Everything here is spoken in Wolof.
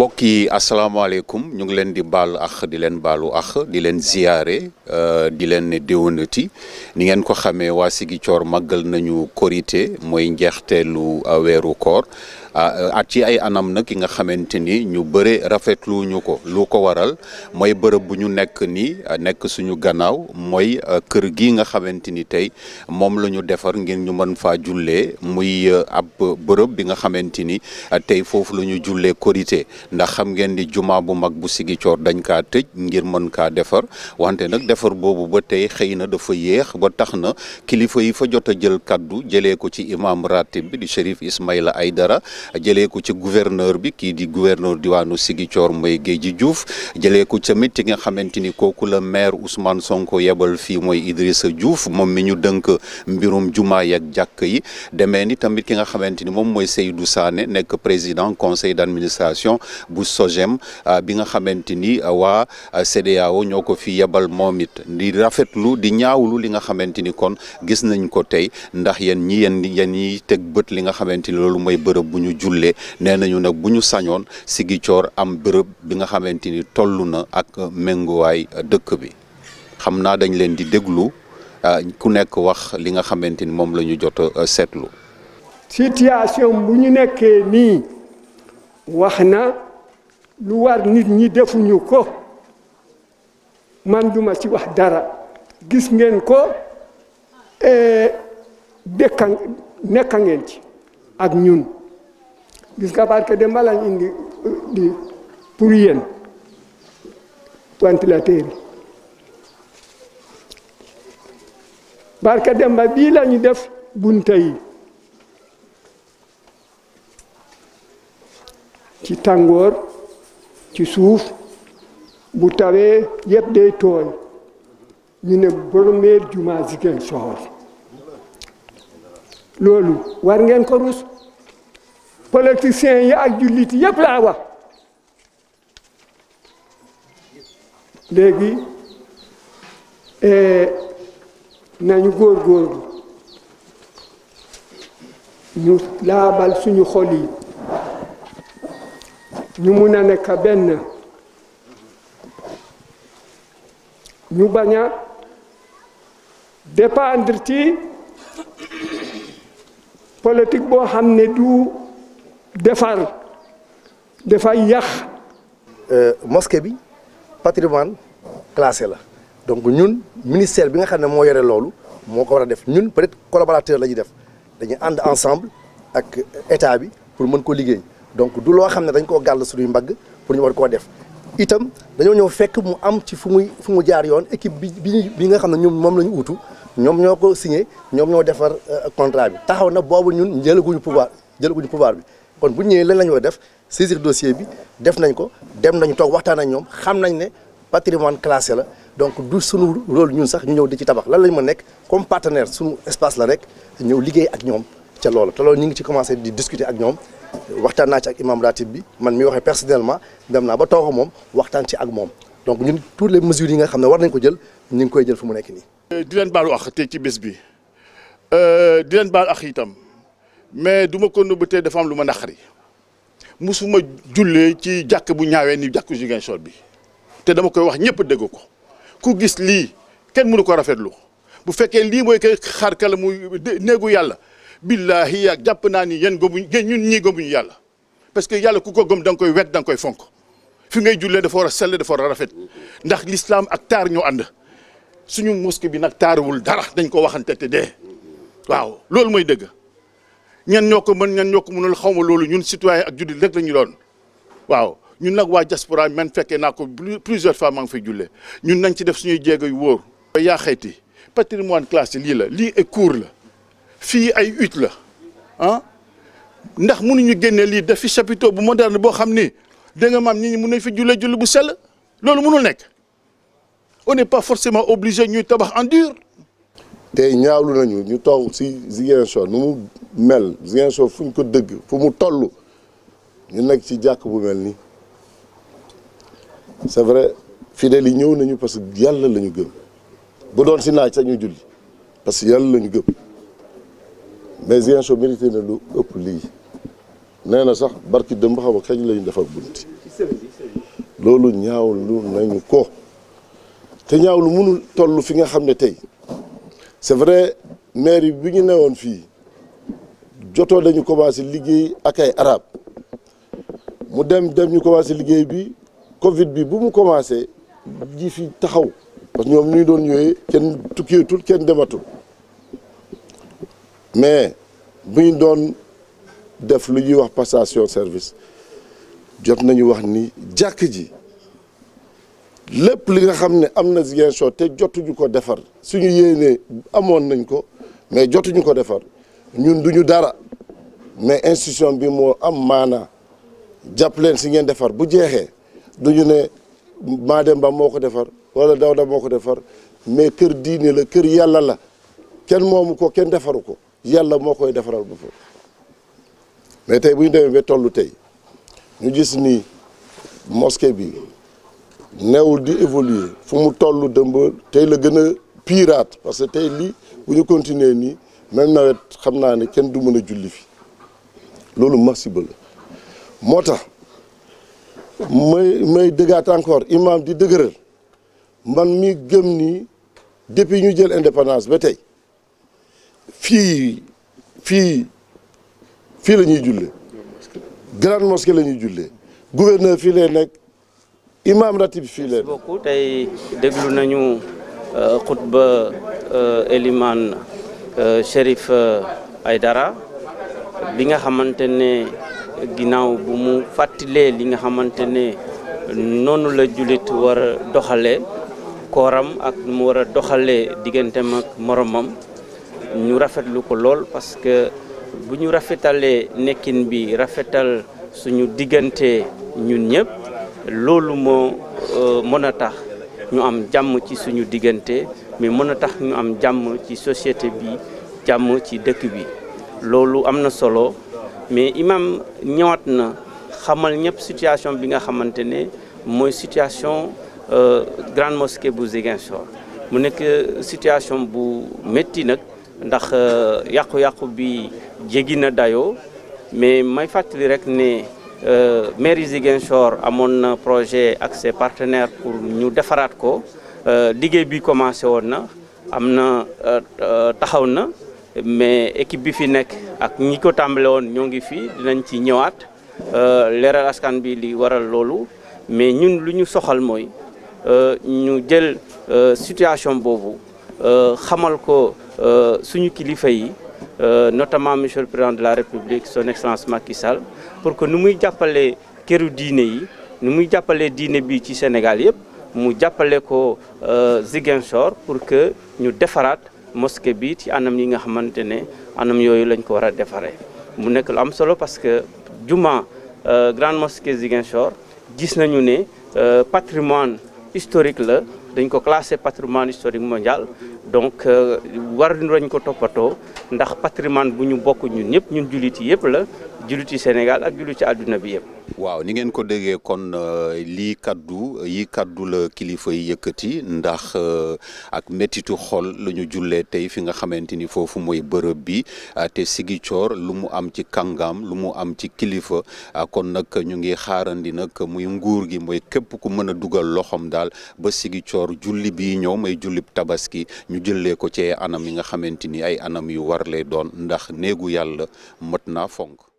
mbokk yi asalaamaaleykum ñu ngi leen di baal ax di leen baalu ax di leen ziyaare di leen ne déwénati ni ngeen ko xamee waa Sigicoor màggal nañu korité mooy njeexteelu weeru koor at ci ay anam nag ki nga xamante ni ñu bëre rafetlu ñu ko lu ko waral mooy bërëb bu ñu nekk ni nekk suñu gannaaw mooy kër gi nga xamante ni tey moom la ñu defar ngir ñu mën faa jullee muy ab bërëb bi nga xamante ni tey foofu la ñu jullee korité ndax xam ngeen ni juma bu mag bu Sigicoor dañ kaa tëj ngir mën kaa defar wante nag defar boobu ba tey xëy na dafa yéex ba tax na kilifa yi fa jot a jël kaddu jëlee ko ci imam ratib bi di Chérif Ismaïla Aydara jëlee ko ci gouverneur bi kii di gouverneur diwaanu Sigicoor mooy Géeji Diouf jëlee ko tamit ki nga xamante ni kooku la maire Ousmane Sonko yebal fii mooy Idrissa Diouf moom mi ñu dënk mbirum juma yak jàkk yi demee ni tamit ki nga xamante ni moom mooy Seydou Sané nekk président conseil d'administration bu SOGEM bi nga xamante ni waa CEDEAO ñoo ko fi yebal moom it di rafetlu di ñaawlu li nga xamante ni kon gis nañ ko tey ndax yéen ñi yéen yéen ñiy teg bët li nga xamante ni loolu mooy bërëb bu ñu jullee nee nañu nag bu ñu sañoon Sigicoor am bërëb bi nga xamante ni toll na ak ménguwaay dëkk bi xam naa dañ leen di déglu ku nekk wax li nga xamante ni moom la ñu jot a seetlu. situation bu ñu nekkee nii wax na lu war nit ñi defuñu ko man duma ci wax dara gis ngeen ko dëkka nekka ngeen ci ak ñun gis nga barke de mbalañ indi di pour yéen ventilateur yi barke demba bii la ñu def bunta yi ci tàngoor ci suuf bu tawee yëpp day tooy ñu ne premier juma Ziguinchor loolu war ngeen ko rus politiciens yi ak jullit yëpp laa wax léegi nañu góorgóorlu ñu laabal suñu xol yi ñu mun a nekk benn ñu bañ a dépendre ci politique boo xam ne du defar dafay yàq. mosquée bi patrimoine classé la donc ñun ministère bi nga xam ne moo yore loolu moo ko war a def ñun peut-être collaborateur la ñuy def dañuy ànd ensemble ak état bi pour mën ko liggéey donc du loo xam ne dañ koo gàll suñuy mbagg pour ñu war koo def itam dañoo ñëw fekk mu am ci fu muy fu mu jaar yoon équipe bi bi bi nga xam ne ñoom moom la ñu utu ñoom ñoo ko signé ñoom ñoo defar contrat bi taxaw na boobu ñun jëlaguñu pouvoir jëlaguñu pouvoir bi kon bu ñëwee lan la ñu war a def saisir dossier bi def nañ ko dem nañu toog waxtaan ak ñoom xam nañ ne patrimoine classé la donc du sunu rôle ñun sax ñu ñëw di ci tabax lan lañ ma nekk comme partenaire sunu espace la rek ñëw liggéey ak ñoom ca loolu te loolu ñu ngi ci commencé di discuter ak ñoom waxtaan naa ci ak imam ratib bi man mi waxee personnellement dem naa ba toog moom waxtaan ci ak moom donc ñun toutes les mesures yi nga xam ne war nañ ko jël ñu ngi koy jël fu mu nekk nii. di leen baalu ax tey ci bés bi di leen baal ax itam mais du ma ko nëbb tey dafa am lu ma naqari musuma jullee ci jàkk bu ñaawee ni jàkku Ziguinchor bi te dama koy wax ñëpp dégg ko ku gis lii kenn mënu ko rafetlu bu fekkee lii mooy kay xaar kala muy néegu yàlla billahi yaa jàpp naa ni yéen gëmuñ ñun ñii gëmuñu yàlla parce que yàlla ku ko gëm da nga koy wet da nga koy fonk fi ngay jullee dafa war a sell dafa war a rafet ndax l'islam ak taar ñoo ànd suñu mosquée bi nag taaruwul dara dañ ko waxante te dee waaw loolu mooy dëgg ñan ñoo ko mën ñan ñoo ko mënul xaw ma loolu ñun citoyen ak jullit rek la ñu doon waaw ñun nag waa diaspora man fekkee naa ko plusieurs fois maa ngi fay jullee ñun nañ ci def suñuy jéego yu wóor. yaa xayti patrimoine classé lii la lii ay cours la fii ay hutte la ah ndax mënuñu génne lii def fi chapiteau bu moderne boo xam ni da nga maam nit ñi mën nañ fi jullee julli bu sell loolu mënul nekk on n'est pas forcément obligé ñuy tabax en dur. tey ñaawlu nañu ñu toog si Ziguinchor nu mu mel Ziguinchor fu ñu ko dëgg fu mu toll ñu nekk ci jàkk bu mel nii c'est vrai fidèles yi ñëw nañu parce que yàlla la ñu gëm bu doon si naaj sax ñu julli parce que yàlla la ñu gëm mais Ziguinchor mérité na lu ëpp lii nee na sax barki dëmb xam nga kañ la ñu defar bunti loolu ñaawlu nañu ko te ñaawlu mënul toll fi nga xam ne tey c'est vrai maire bi ñu newoon fii jotoo dañu commencé liggéey ak ay arab mu dem dem ñu commencé liggéey bi Covid bi bu mu commencé ji fi taxaw parce que ñoom ñu doon ñëwee kenn tukkeetul kenn dematul mais bu ñu doon def lu ñuy wax passation service jot nañu wax ni jàkk ji lépp li nga xam ne am na Ziguinchor te jotuñu ko defar suñu yéenee amoon nañ ko mais jotuñu ko defar ñun duñu dara mais institution bi moo am maanaa jàpp leen si ngeen defar bu jeexee duñu ne Mademba moo ko defar wala Dawda moo ko defar mais kër diine la kër yàlla la kenn moomu ko kenn defaru ko yàlla moo koy defaral boppam mais tey bu ñu demee ba tollu tey ñu gis ni mosquée bi neewul di évoluer fu mu toll dëmb tey la gën a pirate parce que tey lii bu ñu continuer nii même nawet xam naa ne kenn du mën a julli fi loolu masiba la moo tax may may dëggaat encore imam di dëgëral man mi gëm ni depuis ñu jël indépendance ba tey fii fii fii la ñuy jullee grande mosquée la ñuy jullee gouverneur fii lay nekk imam ratib fii lay nekk beaucoup tey déglu nañu xutba Eliman Chérif Aydara bi nga xamante ne ginnaaw bu mu fàttalee li nga xamante ne noonu la jullit war a doxalee kooram ak nu mu war a doxalee digganteem ak moromam ñu rafetlu ko lool parce que bu ñu rafetalee nekkin bi rafetal suñu diggante ñun ñëpp loolu moo mën a tax ñu am jàmm ci suñu diggante mais mën a tax ñu am jàmm ci société bi jàmm ci dëkk bi loolu am na solo mais imam ñëwaat na xamal ñëpp situation bi nga xamante ne mooy situation grande mosquée bu Ziguinchor mu nekk situation bu métti nag ndax yàqu-yàqu bi jéggi na dayoo mais may fàttali rek ne mairie Ziguinchor amoon na projet ak ses partenaires pour ñu defaraat ko liggéey bi commencé woon na am na taxaw na mais équipe bi fi nekk ak ñi ko tàmbale woon ñoo ngi fi dinañ ci ñëwaat leeral askan bi li waral loolu mais ñun lu ñu soxal mooy ñu jël situation boobu xamal ko suñu kilifa yi notamment monsieur le président de la république son excellence Macky Sall pour que nu muy jàppale këru diine yi nu muy jàppale diine bi ci Sénégal yëpp mu jàppale ko Ziguinchor pour que ñu defaraat mosquée bi ci anam yi nga xamante ne anam yooyu lañ ko war a defaree mu nekk lu am solo parce que juma grande mosquée Ziguinchor gis nañu ne patrimoine historique la dañ ko classé patrimoine historique mondial donc war nañ ko toppatoo ndax patrimoine bu ñu bokk ñun ñëpp ñun jullit yi yëpp la jullit yi Sénégal ak jullit ci àdduna bi yëpp. waaw ni ngeen ko déggee kon lii kaddu yi kaddu la kilifa yi yëkkati ndax ak méttitu xol la ñu jullee tey fi nga xamante ni foofu mooy bërëb bi te Ziguinchor lu mu am ci kàngam lu mu am ci kilifa kon nag ñu ngi xaarandi nag muy nguur gi mooy képp ku mën a dugal loxoom daal ba Ziguinchor julli bii ñëw may jullib tabaski ñu jëlee ko ci anam yi nga xamante ni ay anam yu war lay doon ndax néegu yàlla mët naa fonk